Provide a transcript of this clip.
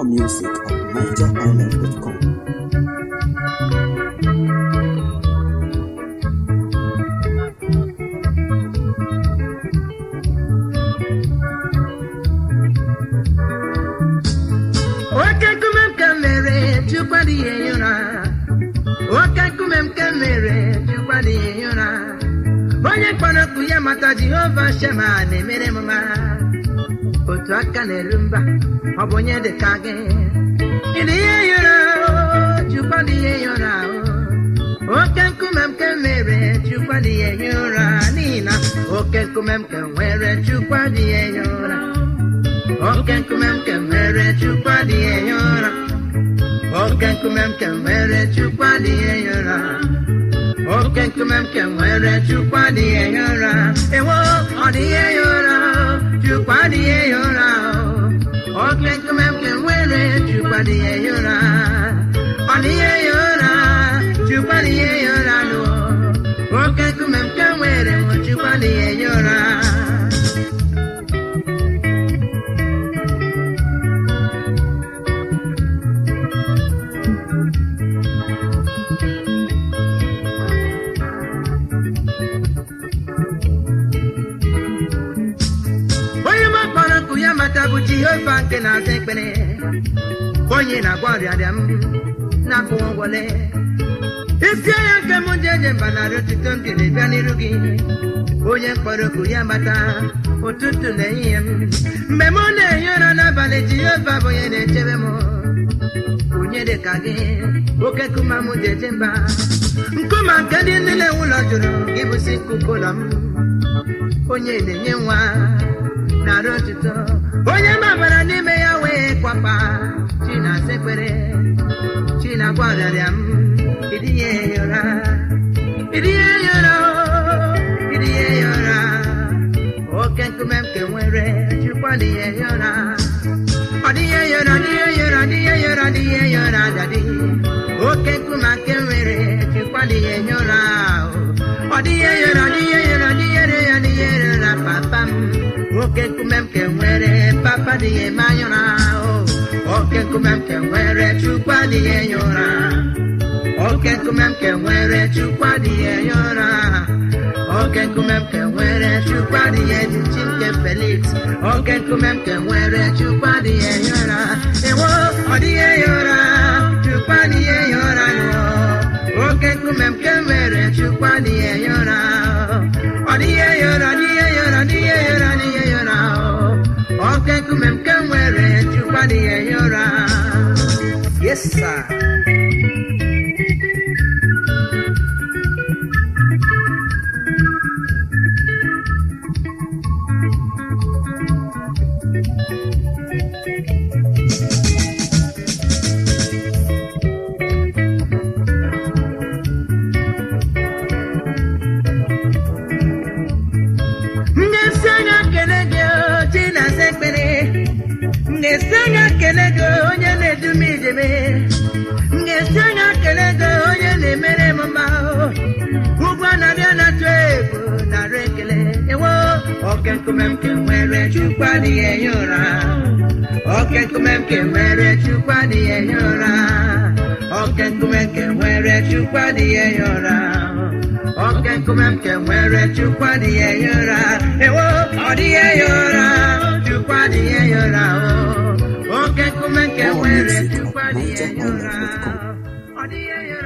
music at nigerisland.com. Oke nkume m ka mere Chukwu adịghị ehi ụra oke nkume m ka mere Chukwu adịghị ehi ụra onye kpọrọ okwu ya mata Jehova Shema na-emere m mara otu aka na-eru mba ọ bụ onye dị ka gị ịdị ihe ehi ụra o, Chukwu adịghị ehi ụra o. oke nkume m ka mere Chukwu adịghị ehi ụra n'ihi na oke nkume m ka nwere Chukwu adịghị ehi ụra Oke nkume m ka mere Chukwu adịghị ehi ụra Oke nkume m ka mere Chukwu adịghị ehi ụra Oke nkume m ka nwere Chukwu adịghị ehi ụra Ewo ọ dịghị ehi ụra Chukwu adịghị ehi ụra Oke nkume m ka nwere Chukwu adịghị ehi ụra Ọ dịghị ehi ụra Chukwu adịghị ehi ụra nụ Oke nkume m ka nwere Chukwu adịghị ehi ụra onye m kpọrọ nkụ ya mata bụ jehova nke na-aza ekpere onye na-agwọ ọrịarịa m na-akwụ ụgwọle isi anya nke m ji eje mba narị otuto m jiri bịa n'iru gị onye mkpọrọ okwu ya mata ụtụtụ na ehihie m mgbe m na-ehi ụra n'abalị jehova bụ onye na-echebe m onye dị ka gị oke nkume m ji eje mba nkume nke ndị nne na-ewu ụlọ jụrụ gị bụsi nkuku ụlọ m onye na-enye nwa nara otuto onye mabara n'ime ya wee kwapa chi na-asa ekpere chi na-agwa ọrịarịa m ịdịnye ya ụra ịdịnye ya ụra o, ịdịnye ya ụra oke nkume m ke nwere chukwa dịnye ya ụra ọ dịnye ya ụra dịnye ya ụra dịnye ya ụra dịnye ya ụra dadi oke nkume nke nwere chukwa dịnye ya ụra o. ọ dịnye ya ụra dịnye ya ụra dịnye ya dịnye ya ụra papa m oke nkume m ke nwere papa dịnye m anya ụra o. oke nkume m ke nwere chukwa dịnye ya ụra oke nkume m ke nwere chukwu adịghị enye ụra oke nkume m ke nwere chukwu adịghị ejichi nke felix oke nkume m ke nwere chukwu adịghị enye ụra ewo ọ dịghị enye ụra chukwu adịghị enye ụra nụọ oke nkume m ke nwere chukwu adịghị enye ụra ọ dịghị enye ụra dịghị enye ụra dịghị enye ụra dịghị enye ụra oke nkume m ke nwere chukwu adịghị enye ụra yes sir m ga-esi anya kele gị o, chi na-asa ekpere m ga-esi anya kele gị o, onye na-edu m ijebe m ga-esi anya kele gị o, onye na-emere m mma o. ugwu anaghị anatụ egwu nara ekele ewo oke nkume m ke nwere chukwu adịghị enye ụra oke nkume m ke nwere chukwu adịghị enye ụra oke nkume m ke nwere chukwu adịghị enye ụra oke nkume m ke nwere chukwu adịghị enye ụra ewo ọ dịghị enye ụra chukwu adịghị enye ụra o oke nkume m ke nwere chukwu adịghị enye ụra ọ dịghị enye